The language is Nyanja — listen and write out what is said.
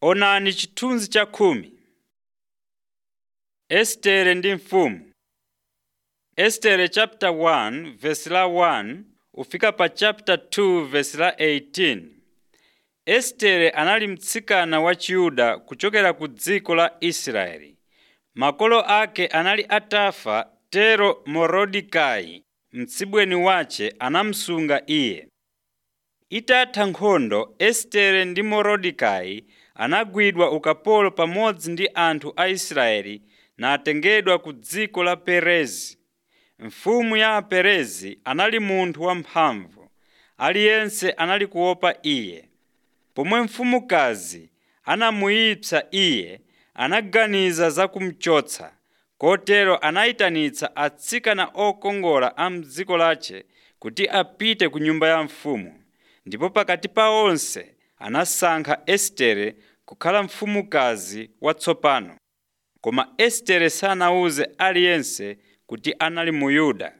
Onani chithunzi cha khumi. Estere ndi mfumu. Estere chapter 1 verse la 1 ufika pa chapter 2 verse la 18. Estere anali mtsikana wa Chiyuda kuchokera ku dziko la Israeli. Makolo ake anali atafa tero Morodekayi mtsibweni wace anamsunga iye. Itatha nkhondo Estere ndi Morodekayi anagwidwa ukapolo pamodzi ndi anthu a Israeli natengedwa ku dziko la Perezi. Mfumu ya Aperezi anali munthu wamphamvu, aliyense anali kuopa iye. Pomwe mfumukazi anamuyipsa iye, anaganiza za kumuchotsa. Kotero anayitanitsa atsikana okongola a m'dziko lace kuti apite ku nyumba ya mfumu. Ndipo pakati pa onse anasankha Estere kukhala mfumukazi watsopano. Koma Estere sanawuze aliyense kuti anali Muyuda.